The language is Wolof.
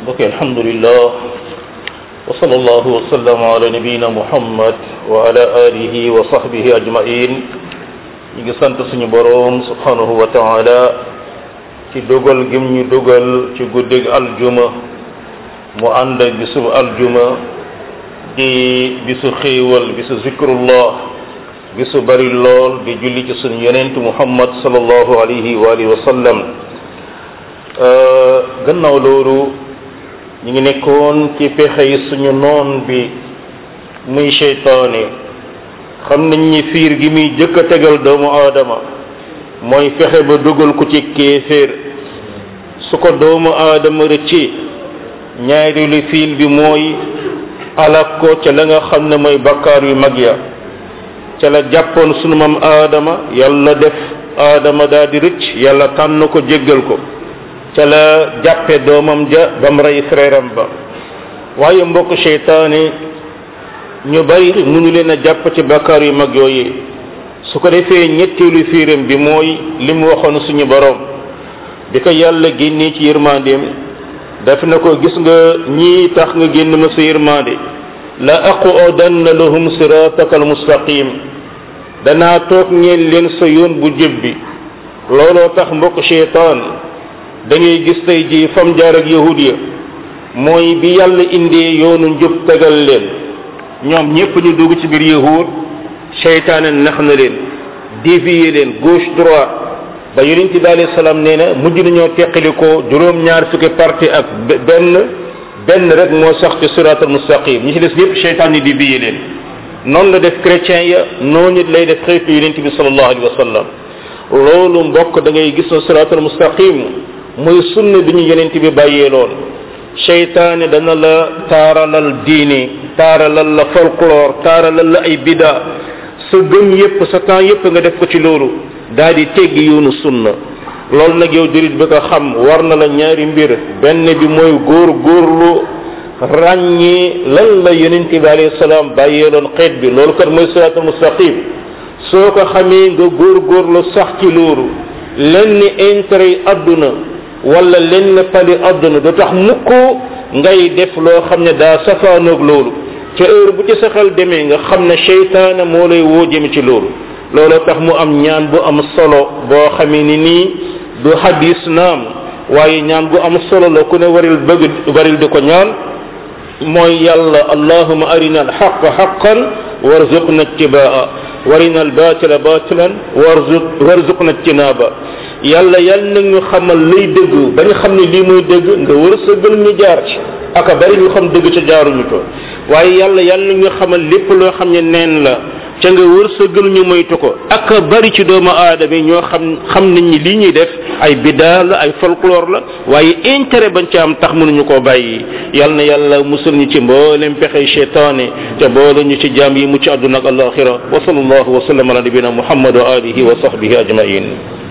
mbokk alhamdulillah wa sallallahu wa sallam ala nabiyina muhammad wa ala alihi wa sahbihi ajmain ñu ngi sant suñu boroom subhanahu wa taala ci dogal gim ñu dogal ci guddig aljuma mu ànd ak bisu aljuma di bisu xéewal bisu zikrullah bisu bari lool di julli ci suñu yonent muhammad sallallahu alayhi wa alihi wa sallam gannaaw loolu ñu ngi nekkoon ci pexe yi suñu noon bi muy seytaane xam nañ ni fiir gi muy jëkk a tegal doomu aadama mooy fexe ba dugal ko ci kéeféer su ko doomu aadama rëcci ñaareelu fiil bi mooy alak ko ca la nga xam ne mooy bakkaar yu mag ya ca la jàppoon sunu mam aadama yàlla def aadama daal di rëcc yàlla tànn ko jéggal ko ca la jàppe doomam ja bam rey frère am ba waaye mbokk seytaane ñu bari mënu leen a jàpp ci bakkaar yu mag yooyu su ko defee ñetteelu fiiram bi mooy li mu waxoon suñu borom bi ko yàlla génnee ci yërmandeem daf na ko gis nga ñii tax nga génn ma sa yërmande la aqudanna lahum sirataka almustaqim danaa toog ñeen leen sa yoon bu jëb bi looloo tax mbokk seytaan da ngay gis tey ji fam jaar ak yahud ya mooy bi yàlla indee yoonu njub tegal leen ñoom ñépp ñu dugg ci biir yahud seytaane nax na leen dévier leen gauche droite ba yonent bi alayhi salaam nee na mujj nañoo teqali ko juróom ñaar fukki parti ak benn benn rek moo sax ci siratal mustaqim ñi ci des yépp seytaan yi dévier leen noonu la def chrétien ya noonu lay def xeetu yonent bi sallallahu alayhi wa sallam loolu mbokk da ngay gis na siratal mustaqim muy sunna bi ñu yonent bi bàyyee lool seytaane dana la taaralal diine taaralal la folklore taaralal la ay bida sa gëm yépp sa temps yépp nga def ko ci loolu daal di teggi yoonu sunna loolu nag yow jurit bi ko xam war na la ñaari mbir benn bi mooy góor góorlu ràññee lan la yonent bi alayhi salaam bàyyee loon xeet bi loolu kat mooy siraatul mustaqim soo ko xamee nga góor góorlu sax ci loolu lenn intérêt yi àdduna wala lenn pali àdduna du tax mukk ngay def loo xam ne daa safaanoog loolu ca heure bu ci sa xel demee nga xam ne seytaane moo lay woo jëm ci loolu looloo tax mu am ñaan bu am solo boo xamee ni nii du hadis naam waaye ñaan bu am solo la ku ne waril bëgg waril di ko ñaan mooy yàlla allahuma arina alxaqa xaqan warzuqna ittibaa warina albatila batilan warzuq warzuqna ijtinaba yàlla yàlla nag ñu xamal lay dëgg ba ñu xam ne lii mooy dëgg nga wër sa gël ñu jaar ci aka bari ñu xam dëgg ca jaaruñu ko waaye yàlla yàlla nag ñu xamal lépp loo xam ne neen la ca nga wër sa gël ñu moytu ko aka bari ci doomu aadama yi ñoo xam xam nañ ni lii ñuy def ay bidaa la ay folklore la waaye intérêt bañ ca am tax mënuñu koo bàyyi yàlla na yàlla musul ñu ci mboolem pexey cheytaane ca boole ñu ci jaam yi mucc àdduna ak alaxira wa sallallahu wa sallam ala nabina muhammad wa alihi wa sahbihi ajmain